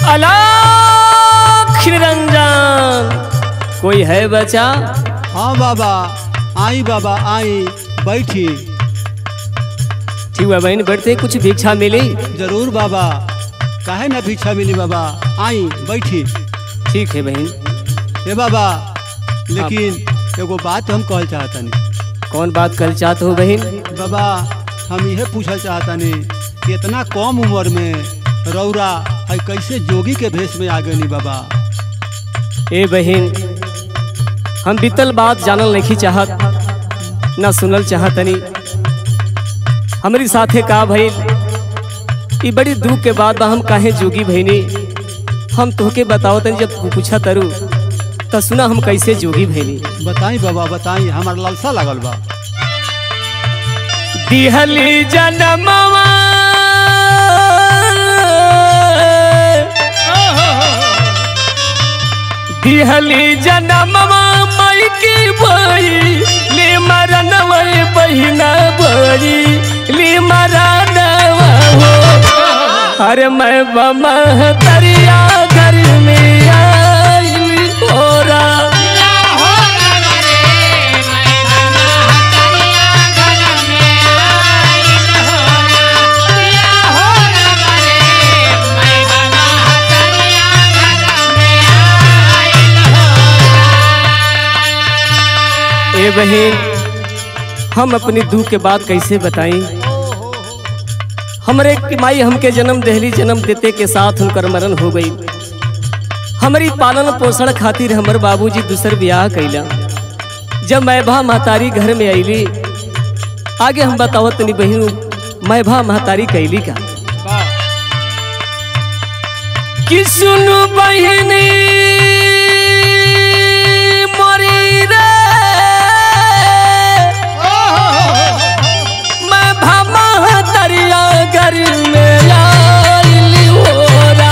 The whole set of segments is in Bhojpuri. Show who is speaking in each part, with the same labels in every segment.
Speaker 1: अलाख निरंजन कोई है बचा
Speaker 2: हाँ बाबा आई बाबा आई बैठी
Speaker 1: ठीक है बहन बैठते कुछ भिक्षा मिली
Speaker 2: जरूर बाबा काहे ना भिक्षा मिली बाबा आई बैठी
Speaker 1: ठीक है बहन
Speaker 2: ए बाबा लेकिन एगो बात हम कहल चाहतनी
Speaker 1: कौन बात कर चाहते हो बहन
Speaker 2: बाबा हम यह पूछल चाहतनी कि इतना कम उम्र में रौरा है कैसे जोगी के भेष में आ गनी बाबा
Speaker 1: ए बहन हम बीतल बात जानल नहीं चाहत ना सुनल चाहतनी हमारी साथे का भइल ई बड़ी दुख के बाद बा हम काहे जोगी भइनी हम तोहके बताओ तनी जब तू पूछा तरू त सुना हम कैसे जोगी भइनी
Speaker 2: बताई बाबा बताई हमार लालसा लागल बा
Speaker 1: दिहली जनमवा दिहली जनमवा मई की बई ले मरनवा बहिना बई ले मरनवा हो अरे मैं बमा दरिया घर में आई ओरा ए बहन हम अपनी दुख के बात कैसे बताई हमरे की माई हमके जन्म दहली जन्म देते के साथ उनकर मरण हो गई हमारी पालन पोषण खातिर हमर बाबूजी दूसर ब्याह कैला जब मैभा महतारी घर में अली आगे हम बतावत तनी बहन मैभा महतारी कैली का कि सुनु बहिनी मोरी रे मैं भामा दरिया घर में आइली होरा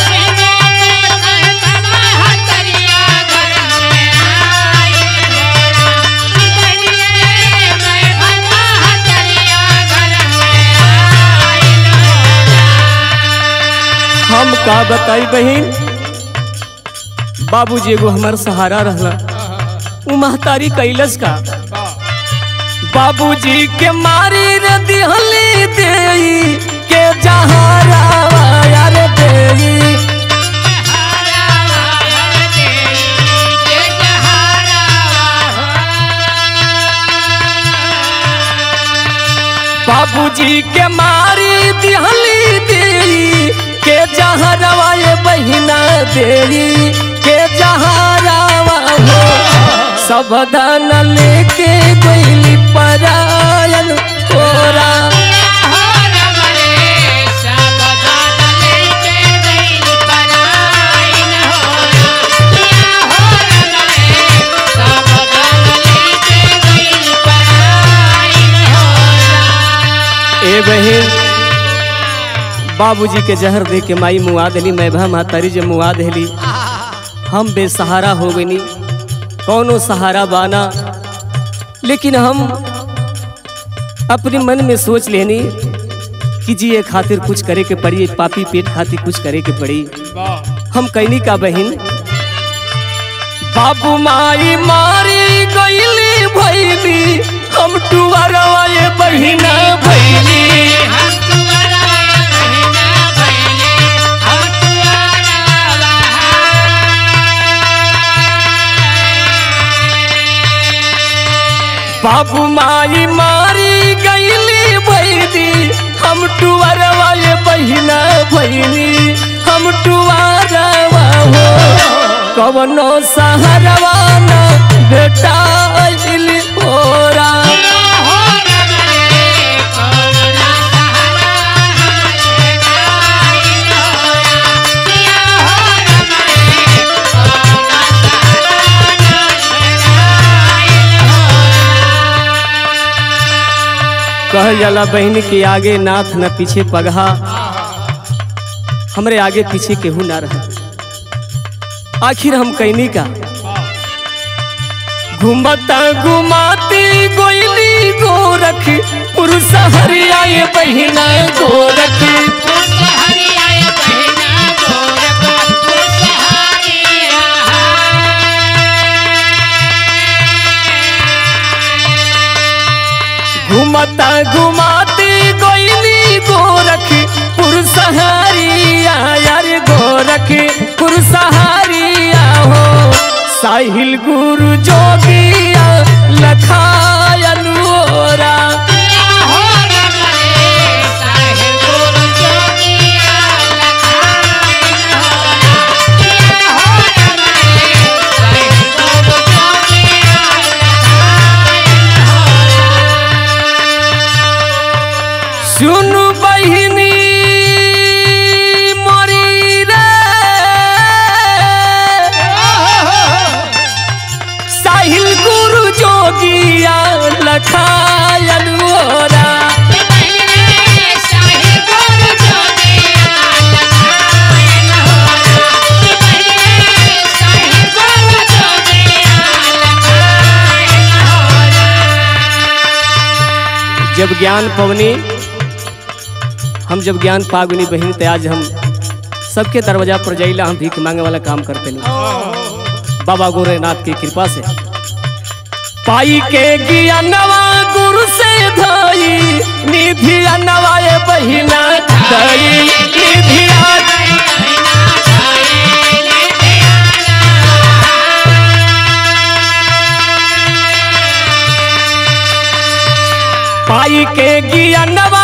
Speaker 1: हम का बताई बहन बाबूजी एगो हमार सहारा रहला उ महतारी कैलस का बाबूजी के मारी रे दिहली देई के जहारा यार देई बाबूजी के मारी दिहली देई के जहरवा ये बहिना देई के जहरवा हो सबदान लेके गईली परायन तोरा ए बहन बाबूजी के जहर दे के माई मुआ देली मैभा महतारी जे मुआ देली हम बेसहारा हो गनी कौनो सहारा बाना लेकिन हम अपने मन में सोच लेनी कि जिए खातिर कुछ करे के पड़ी पापी पेट खातिर कुछ करे के पड़ी हम कहनी का बहन बाबू माई मारी गईली भैली हम टुअरवा ये बहिना भैली बाबू माई मारी गईली भैली हम टुअरवा ये बहिना भैली हम टुअरवा हो कवनो सहरवा न बेटा अइली ओरा कहल जाला बहन के आगे नाथ न पीछे पगहा हमरे आगे पीछे केहू ना रहा आखिर हम कैनी का घुमता घुमाती गोइली गोरख पुरुष हरिया ये बहिना गोरख
Speaker 3: हरिया बहना गोरख
Speaker 1: ता घुमाती गोइली गोरख पुरसहारिया यार गोरख पुरसहारिया हो साहिल गुरु जोगिया लखायन ओरा सुनु बहिनी मोरी रे साहिल गुरु जोगिया लखायन ओरा जब ज्ञान पवनी हम जब ज्ञान पागुनी बहिन ते आज हम सबके दरवाजा पर जाइला हम भीख मांगे वाला काम करते नहीं बाबा गोरेनाथ की कृपा से पाई के ज्ञानवा गुरु से धाई निधि नवाए बहिना धाई निधि पाई के ज्ञानवा